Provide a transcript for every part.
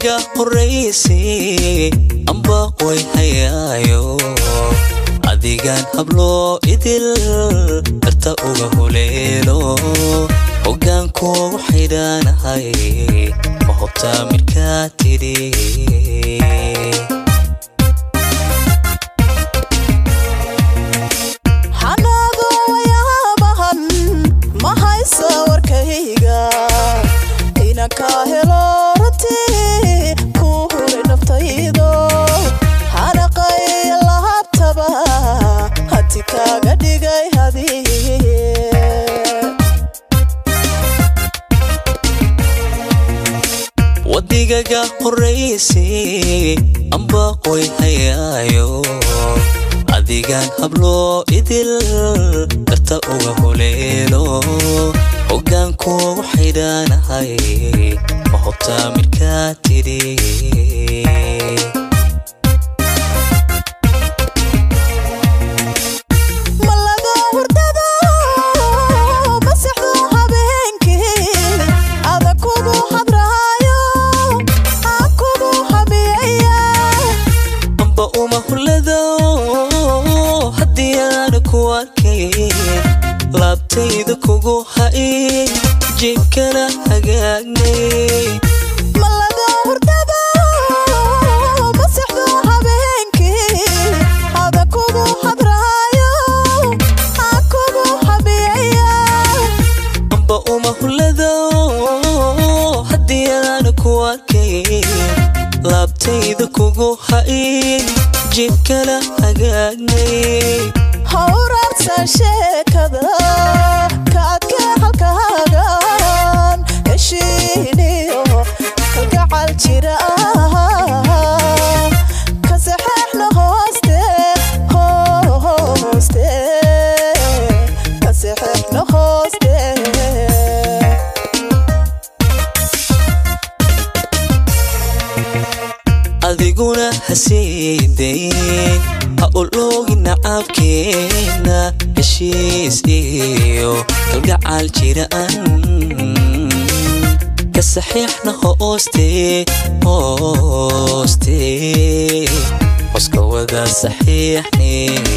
wadigaga horraysay amba way hayaayo adigaan habloo idil darta uga huleelo hoggaankuugu xidhaanahay ma hobtaa midkaa tidhi xanaado wayaabahan ma haysa warkayga inankaa helo runtii kuu huray naftaydo xanaqay lahabtaba hati kaaga dhigay hadiye wadigaga horraysay amba way hayaayo adigaan habloo idil darta uga huleelo hoggaankuugu xidhaanahay ma hobtaa midkaa tidhi malaga hurdada masexdo habeenkii ada kugu hadraayo aa kugu hamiyaya amba uma hullado haddii aana ku arkay laabtayda kugu ha'i jibkana hagaagnay malaga hurdada masexdo habeenkii ada kugu hadraayo aa kugu hamiyaya amba uma hullado haddii aana ku arkay laabtayda kugu ha'i jibkana hagaagnay hawraarsan sheekada kaadka halkaagan heshiiniyo kalgacal jira ka saxeexna hooste hooste ka saxeexna hooste adiguna hasiidayn ha uloogi nacaabkeena heshiis iyo kalgacal jiraan ka saxiixna hooste hooste hoska wada saxiixne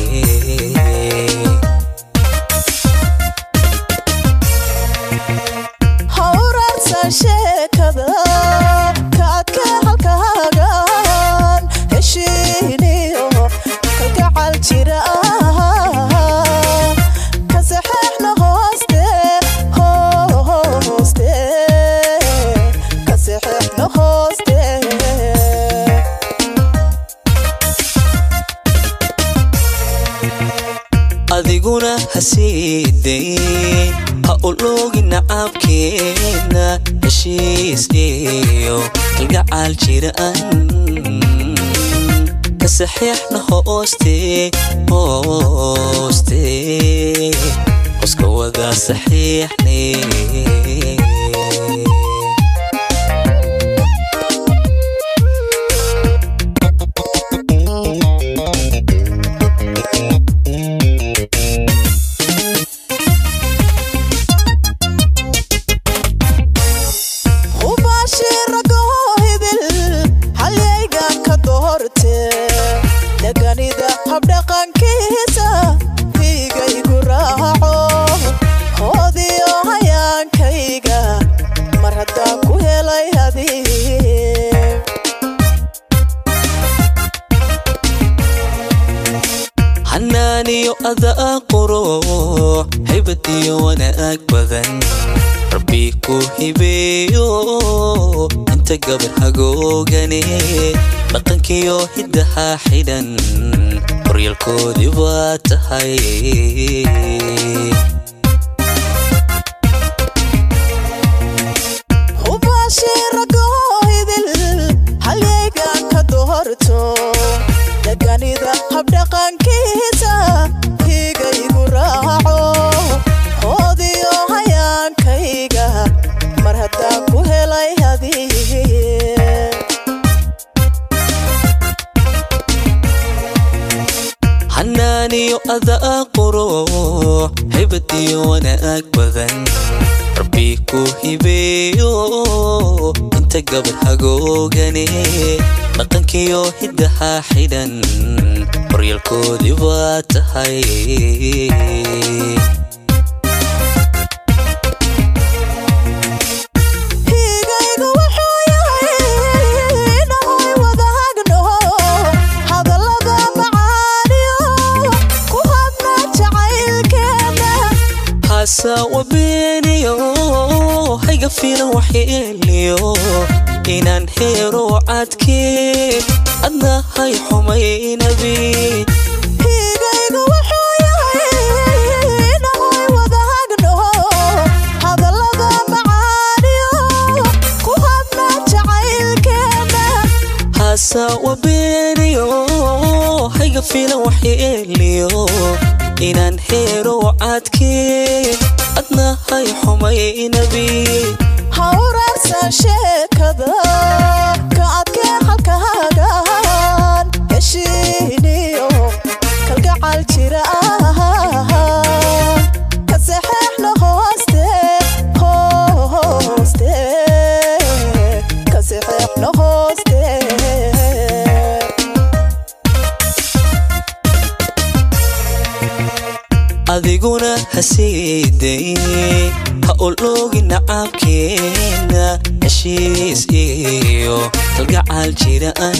hawraarsan sheekada kaadka halkaagan heshiiniyo kalgacal jira ka saxeexna hooste hooste ka saxeexna hooste adiguna hasiidayn ha uloogi nacaabkeena heshiis iyo kalgacal jiraan ka saxiixna hooste hooste hoska wada saxiixne hubaashiragoohidil halyaygan ka doorte deganida habdhaqankiisa hiigaygu raaco hoodiyo hayaankayga mar haddaan ku helay hadii xanaaniyo adaa qurux haybad iyo wanaag badan rabbi ku hibeeyo inta gabar hagoogane dhaqankiyo hiddaha xidhan horyalkoodii baa tahay hubaashiragoohidil halyaygan ka doorto deganida habdhaqankiisa hiigaygu raaco hoodiyo hayaankayga mar haddaan ku helay hadii xanaaniyo adaa qurux haybad iyo wanaag badan rabbi ku hibeeyo inta gabar hagoogane dhaqankiyo hiddaha xidhan horyaalkoodii baa tahay higaygu wuxuu yahay inahoy wada hagno hadallada macaaniyo ku habna jacaylkeena haasawa beeniyo hayga filan waxyeeliyo inaan heero cadkee adna hay xumaynabi higaygu wuxuu yahay inahoy wada hagno hadallada macaaniyo ku habna jacaylkeena haasawa beeniyo hayga filan waxyeeliyo inaan heero cadkee adna hay xumaynabi hawraarsan sheekada ka adkee halkaagaan heshiiniyo kalgacal jira ka saxeexna hooste hooste ka saxeexna hooste adiguna hasiiday ha oloogi nacaabkeena heshiis iyo kalgacal jiraan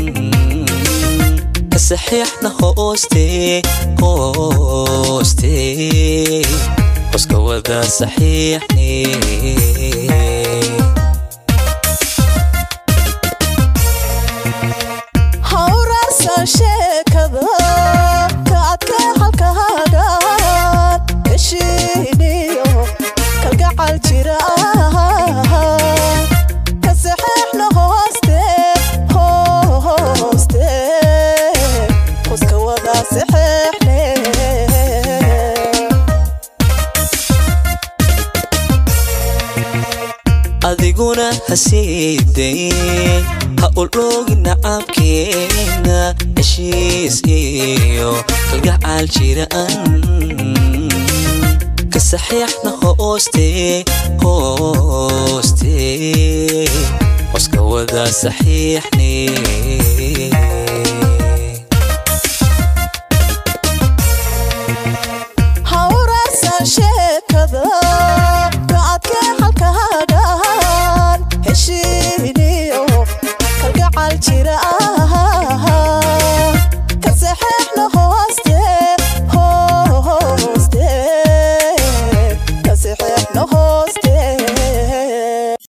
ka saxiixna hooste hooste hoska wada saxiixne hawraarsan sheekada ka adkee halkaagaan heshiiniyo kalgacal jira ka saxeexna hooste hooste hoska wada saxeexne adiguna hasiiday ha oloogi nacaabkeena heshiis iyo kalgacal jiraan ka saxiixna hooste hooste hoska wada saxiixne hawraarsan sheekada